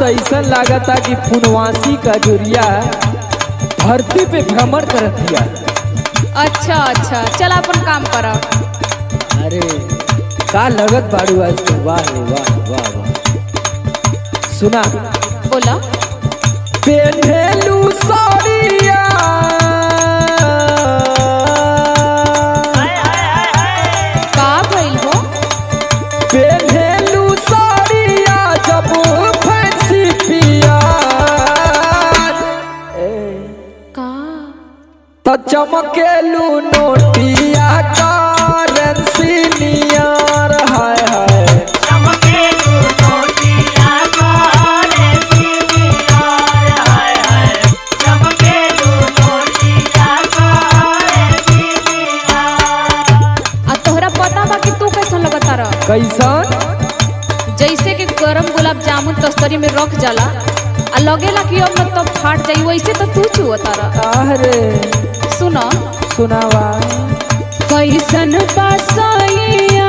तो ऐसा लागता कि पुनवासी का जुरिया धरती पे भ्रमण करत दिया अच्छा अच्छा चल अपन काम कर अरे का लगत बाड़ू आज तो वाह रे वाह वाह वाह सुना बोला पेन्हेलू साड़िया का भइल हो पेन्हेलू साड़िया जब फैंसी पिया का त चमकेलू नोटिया करेंसी नियर हाय हाय आ तोहरा पता बा कि तू कैसन लगता रह कैसन जैसे कि गरम गुलाब जामुन तस्तरी में रख जाला आ लगेला कि अब मतलब फाट जाई वैसे तो तू चुअता रह अरे सुनो सुनावा कैसन बासैया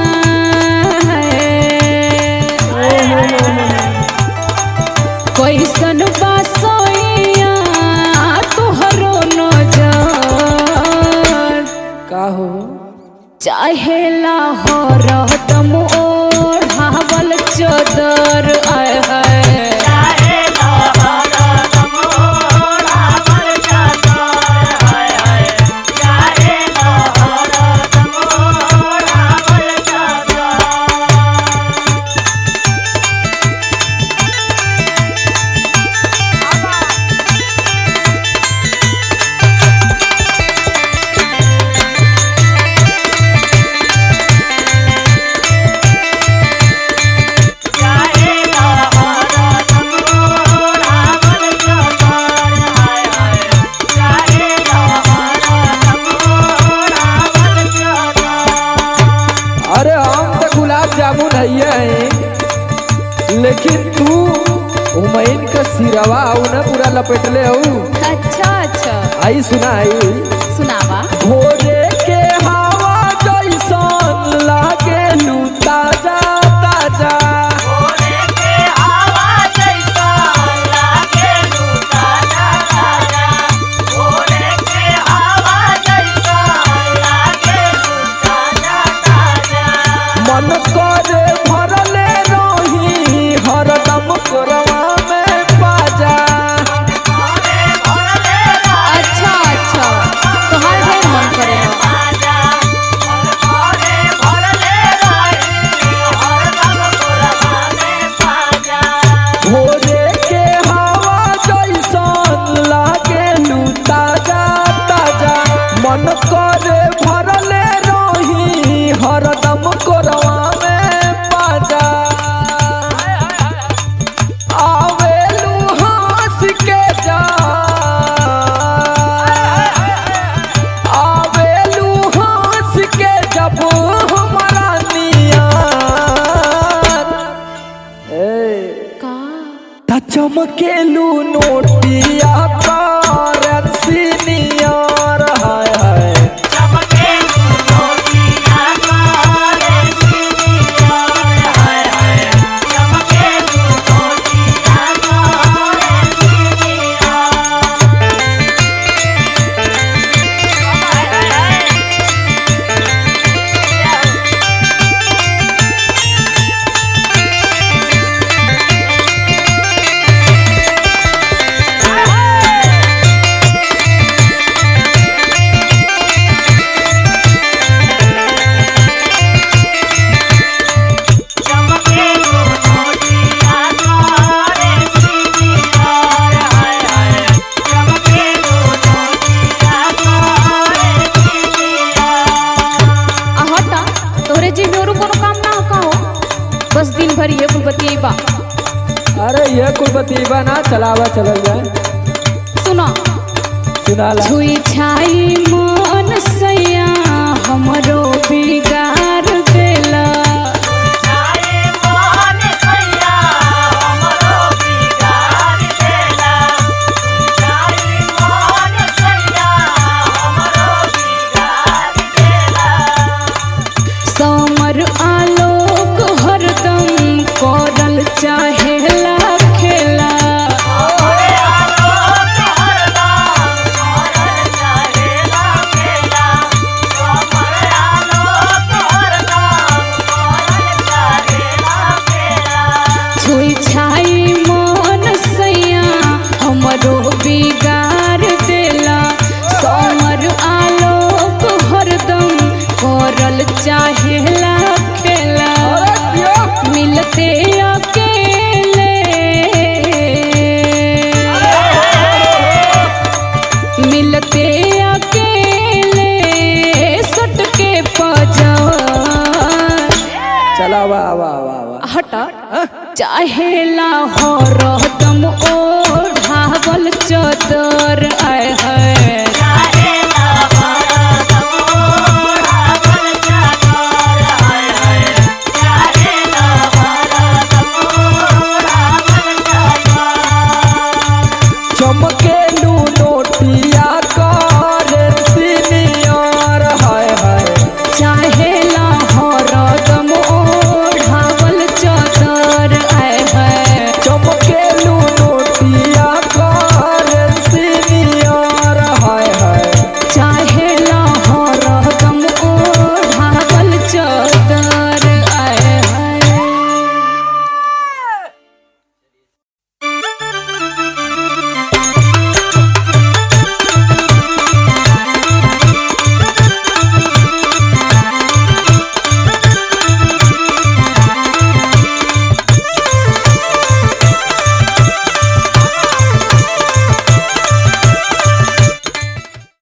कैसन बासैया तोहरो नजर का हो चाहेला हो रहतम ओढ़ावल चदर आय है अरे हम तो गुलाब जामुन है हैं लेकिन तू हुमैन का सिरवा आऊ ना पूरा लपेटले हूँ अच्छा अच्छा आई सुना आई सुनावा भोरे के हवा जैसन लागे लू ताजा ताजा मन करे भरले रही हरदम कोरवा में पाजा अच्छा अच्छा तोहार ढेर मन करेला भोरे के हवा जैसन लागे लू ताजा ताजा मन करे भरले रही हरदम कोरवा में पाजा आवेलू हंस के जा आवेलू हंस के जब हमारा नियत का त चमकेलू नोटिया करेंसी नियर हाय हाय आ हटा तोहरे जी में औरो कोनो काम ना हो का हो बस दिन भर ये कुल बतियेबा अरे ये कुल बतीबा ना चलावा चलल जाए सुनो सुनाला छुई छाई मन सैया हमरो बिगाड़ देला समर आलोक हरदम करल चाहेला खे चला वाह वाह वाह वाह हट चाहेला हो दम ओढ़ावल चदर आय है